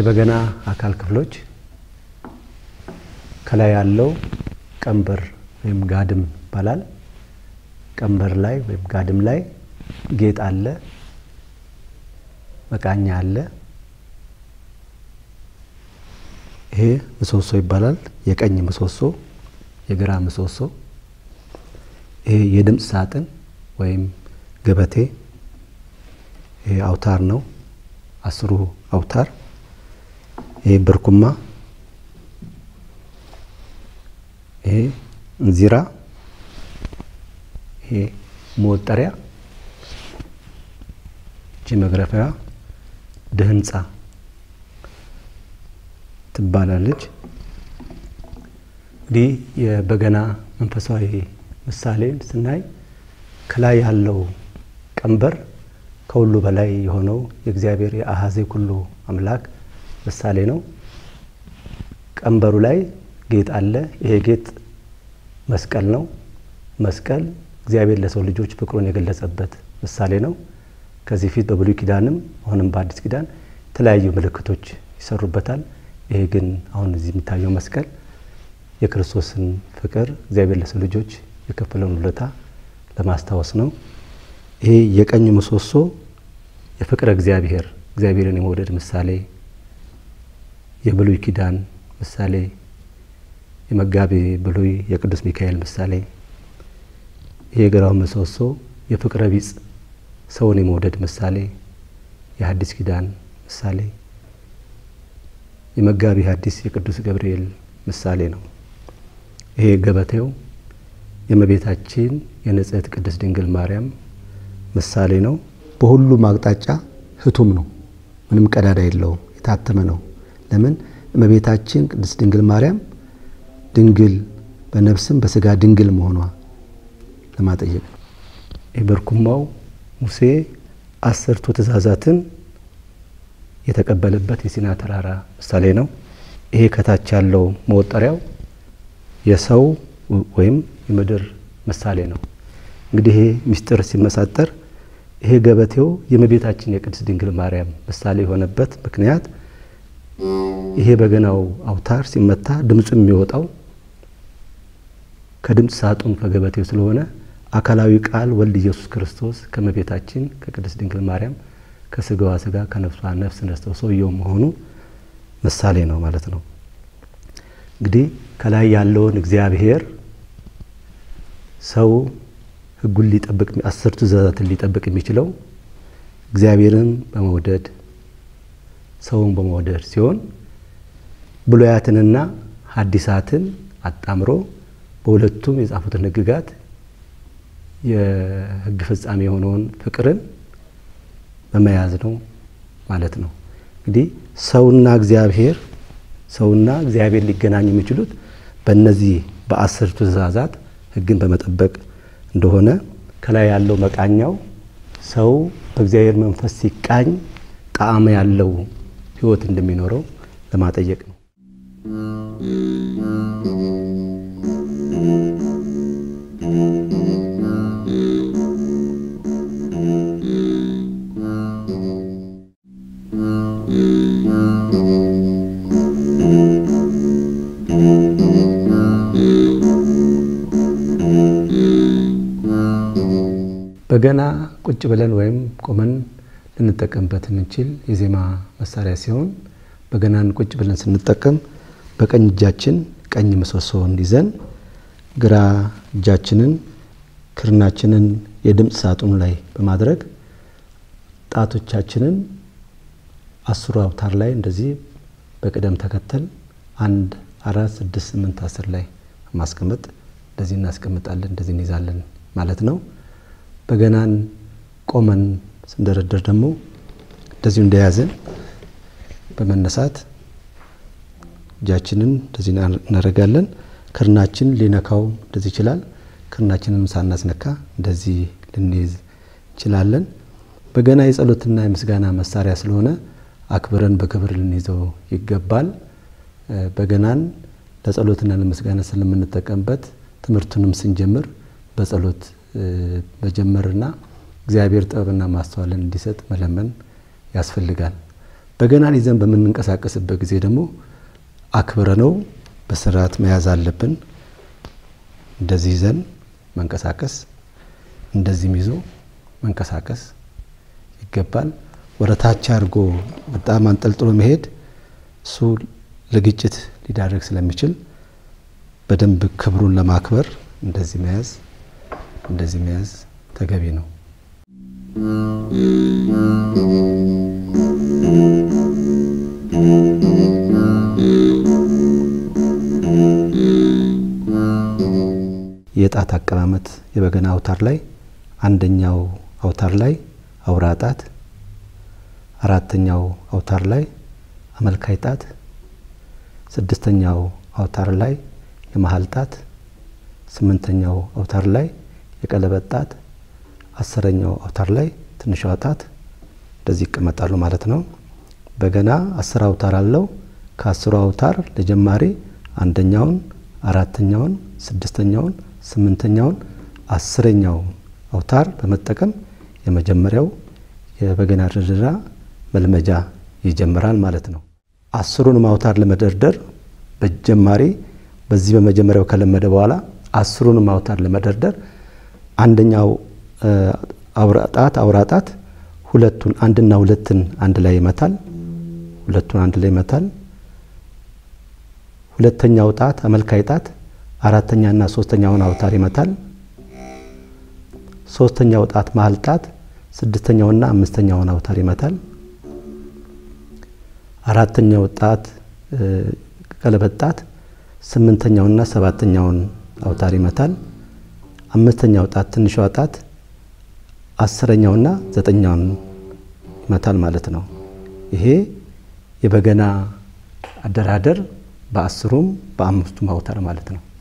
የበገና አካል ክፍሎች ከላይ ያለው ቀንበር ወይም ጋድም ይባላል። ቀንበር ላይ ወይም ጋድም ላይ ጌጥ አለ፣ መቃኛ አለ። ይሄ ምሰሶ ይባላል። የቀኝ ምሰሶ፣ የግራ ምሰሶ። ይሄ የድምፅ ሳጥን ወይም ገበቴ፣ ይሄ አውታር ነው። አስሩ አውታር። ይሄ ብርኩማ፣ ይሄ እንዚራ፣ ይሄ መወጠሪያ፣ እቺ መግረፊያ ድህንፃ ትባላለች። እንግዲህ የበገና መንፈሳዊ ምሳሌን ስናይ ከላይ ያለው ቀንበር ከሁሉ በላይ የሆነው የእግዚአብሔር የአሐዜ ኩሉ አምላክ ምሳሌ ነው። ቀንበሩ ላይ ጌጥ አለ። ይሄ ጌጥ መስቀል ነው። መስቀል እግዚአብሔር ለሰው ልጆች ፍቅሩን የገለጸበት ምሳሌ ነው። ከዚህ ፊት በብሉይ ኪዳንም አሁንም በአዲስ ኪዳን የተለያዩ ምልክቶች ይሰሩበታል። ይሄ ግን አሁን እዚህ የሚታየው መስቀል የክርስቶስን ፍቅር እግዚአብሔር ለሰው ልጆች የከፈለውን ውለታ ለማስታወስ ነው። ይሄ የቀኝ ምሰሶ የፍቅረ እግዚአብሔር እግዚአብሔርን የመውደድ ምሳሌ፣ የብሉይ ኪዳን ምሳሌ፣ የመጋቤ ብሉይ የቅዱስ ሚካኤል ምሳሌ። ይሄ የግራው ምሰሶ የፍቅረ ቢጽ ሰውን የመውደድ ምሳሌ፣ የሐዲስ ኪዳን ምሳሌ የመጋቢ ሐዲስ የቅዱስ ገብርኤል ምሳሌ ነው። ይሄ ገበቴው የእመቤታችን የንጽሕት ቅድስት ድንግል ማርያም ምሳሌ ነው። በሁሉም አቅጣጫ ህቱም ነው። ምንም ቀዳዳ የለውም። የታተመ ነው። ለምን? እመቤታችን ቅድስት ድንግል ማርያም ድንግል በነፍስም በስጋ ድንግል መሆኗ ለማጠየቅ ነው። ይህ በርኩማው ሙሴ አስርቱ ትእዛዛትን የተቀበለበት የሲና ተራራ ምሳሌ ነው። ይሄ ከታች ያለው መወጠሪያው የሰው ወይም የምድር ምሳሌ ነው። እንግዲህ ይሄ ምስጢር ሲመሳጠር ይሄ ገበቴው የእመቤታችን የቅድስት ድንግል ማርያም ምሳሌ የሆነበት ምክንያት ይሄ በገናው አውታር ሲመታ ድምፁ የሚወጣው ከድምፅ ሳጥኑ ከገበቴው ስለሆነ አካላዊ ቃል ወልድ ኢየሱስ ክርስቶስ ከእመቤታችን ከቅድስት ድንግል ማርያም ከስጋዋ ስጋ ከነፍሷ ነፍስ ነስተው ሰውየው መሆኑ ምሳሌ ነው ማለት ነው። እንግዲህ ከላይ ያለውን እግዚአብሔር ሰው ሕጉን ሊጠብቅ አስርቱ ትእዛዛትን ሊጠብቅ የሚችለው እግዚአብሔርን በመውደድ ሰውን በመውደድ ሲሆን ብሉያትንና ሐዲሳትን አጣምሮ በሁለቱም የጻፉትን ሕግጋት የሕግ ፍጻሜ የሆነውን ፍቅርን በመያዝ ነው ማለት ነው። እንግዲህ ሰውና እግዚአብሔር ሰውና እግዚአብሔር ሊገናኙ የሚችሉት በእነዚህ በአስርቱ ትእዛዛት ሕግን በመጠበቅ እንደሆነ ከላይ ያለው መቃኛው ሰው በእግዚአብሔር መንፈስ ሲቃኝ ጣዕም ያለው ሕይወት እንደሚኖረው ለማጠየቅ ነው። በገና ቁጭ ብለን ወይም ቆመን ልንጠቀምበት የምንችል የዜማ መሳሪያ ሲሆን በገናን ቁጭ ብለን ስንጠቀም በቀኝ እጃችን ቀኝ ምሰሶውን ይዘን ግራ እጃችንን ክርናችንን የድምፅ ሳጥኑ ላይ በማድረግ ጣቶቻችንን አስሩ አውታር ላይ እንደዚህ በቅደም ተከተል አንድ አራት ስድስት ስምንት አስር ላይ ማስቀመጥ እንደዚህ እናስቀምጣለን፣ እንደዚህ እንይዛለን ማለት ነው። በገናን ቆመን ስንደረደር ደግሞ እንደዚሁ እንደያዝን በመነሳት እጃችንን እንደዚህ እናደርጋለን። ክርናችን ሊነካው እንደዚህ ይችላል። ክርናችንን ሳናስነካ እንደዚህ ልንይዝ እንችላለን። በገና የጸሎትና የምስጋና መሳሪያ ስለሆነ አክብረን በክብር ልንይዘው ይገባል። በገናን ለጸሎትና ለምስጋና ስለምንጠቀምበት ትምህርቱንም ስንጀምር በጸሎት መጀመርና እግዚአብሔር ጥበብና ማስተዋልን እንዲሰጥ መለመን ያስፈልጋል። በገናን ይዘን በምንንቀሳቀስበት ጊዜ ደግሞ አክብረ ነው በስርዓት መያዝ አለብን። እንደዚህ ይዘን መንቀሳቀስ፣ እንደዚህም ይዞ መንቀሳቀስ ይገባል። ወደ ታች አድርጎ በጣም አንጠልጥሎ መሄድ እሱ ለግጭት ሊዳረግ ስለሚችል በደንብ ክብሩን ለማክበር እንደዚህ መያዝ እንደዚህ መያዝ ተገቢ ነው። የጣት አቀማመጥ የበገና አውታር ላይ አንደኛው አውታር ላይ አውራ ጣት፣ አራተኛው አውታር ላይ አመልካይ ጣት፣ ስድስተኛው አውታር ላይ የመሀል ጣት፣ ስምንተኛው አውታር ላይ የቀለበት ጣት፣ አስረኛው አውታር ላይ ትንሿ ጣት እንደዚህ ይቀመጣሉ ማለት ነው። በገና አስር አውታር አለው። ከአስሩ አውታር ለጀማሪ አንደኛውን፣ አራተኛውን፣ ስድስተኛውን፣ ስምንተኛውን፣ አስረኛው አውታር በመጠቀም የመጀመሪያው የበገና ድርደራ መልመጃ ይጀምራል ማለት ነው። አስሩንም አውታር ለመደርደር በጀማሪ በዚህ በመጀመሪያው ከለመደ በኋላ አስሩንም አውታር ለመደርደር አንደኛው ጣት አውራ ጣት ሁለቱን አንድና ሁለትን አንድ ላይ ይመታል። ሁለቱን አንድ ላይ ይመታል። ሁለተኛው ጣት አመልካይ ጣት አራተኛና ሶስተኛውን አውታር ይመታል። ሶስተኛው ጣት መሀል ጣት ስድስተኛውና አምስተኛውን አውታር ይመታል። አራተኛው ጣት ቀለበት ጣት ስምንተኛውና ሰባተኛውን አውታር ይመታል። አምስተኛው ጣት ትንሿ ጣት አስረኛውና ዘጠኛውን ይመታል ማለት ነው። ይሄ የበገና አደራደር በአስሩም በአምስቱም አውታር ማለት ነው።